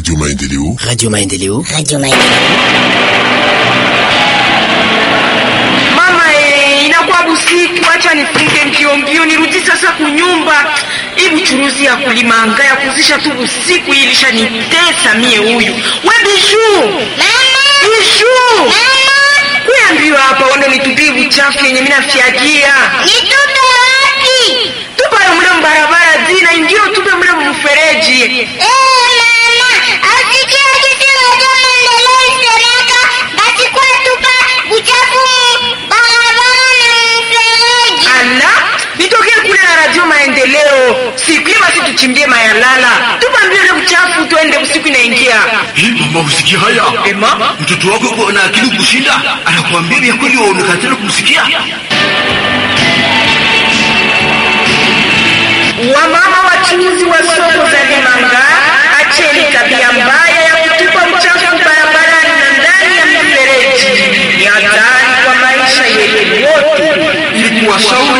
Radio Maendeleo. Radio Maendeleo. Radio Maendeleo. Mama eh, inakuwa busiku, acha nifunge mbio mbio nirudi sasa kunyumba. Hii buchuruzi ya kulimanga ya kuzisha tu busiku hii ilishanitesa mie huyu. We Bijou. Bijou. Kuya mbio hapa uende nitupie buchafu yenye mimi nafyagia. Nitupe wapi? Tupa yo mle mbarabara zina indio tupe mle mfereji. Eh, mama, asikia kitu moja maendeleo isemeka, basi kwa tupa uchafu mu barabara na mfereji. Ala, nitokee kule na radio maendeleo. Siku hiyo basi tuchimbie mayalala. Tupa mbio ile buchafu tuende usiku inaingia. Hii mama usikia haya? Ema? Mtoto wako yuko na akili kushinda, anakuambia vya kweli waonekana tena kumsikia. Wamama wachuuzi wa soko za Limanga, acheni tabia mbaya ya kutupa uchafu barabarani na ndani ya mifereji. Ni hatari kwa maisha yetu wote. Ili kuwashauri